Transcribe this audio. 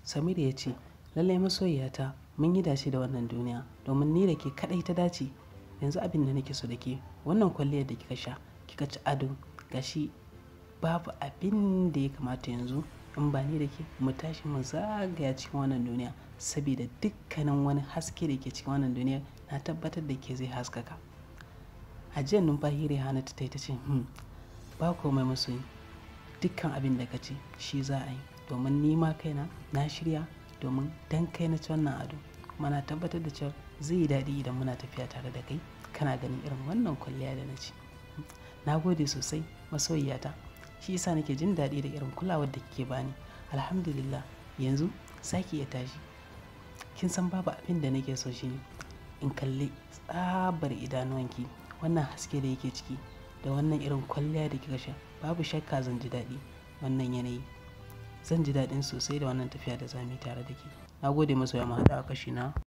Samira ya ce, lallai masoyiyata mun yi dace da wannan duniya domin ni da ke kaɗai ta dace. Yanzu abin da nake so da ke wannan kwalliyar da kika sha kika ci ado gashi babu abin da ya kamata yanzu in ba ni da ke mu tashi mu zagaya cikin wannan duniya saboda dukkanin wani haske da ke cikin wannan duniya na tabbatar da ke zai haskaka. Ajiyan numfashi Rihanatu ta yi ta ce, "Hmm, ba komai masoyi. Dukkan abin da ka ce shi za a yi domin ni ma kaina na shirya domin dan kai na ci wannan ado kuma na tabbatar da cewa zai yi daɗi idan muna tafiya tare da kai kana ganin irin wannan kwalliya da na ci. Na gode sosai masoyiyata. Shi ya sa nake jin daɗi da irin kulawar da kike ba ni. Alhamdulillah yanzu za ki iya tashi. Kin san babu abin da nake so shine in kalli tsabar idanuwanki wannan haske da yake ciki da wannan irin kwalliya da kika sha babu shakka zan ji daɗi wannan yanayi. Zan ji daɗin sosai da wannan tafiya da za mu yi tare da ke. Na gode masoya mu haɗu a kashi na.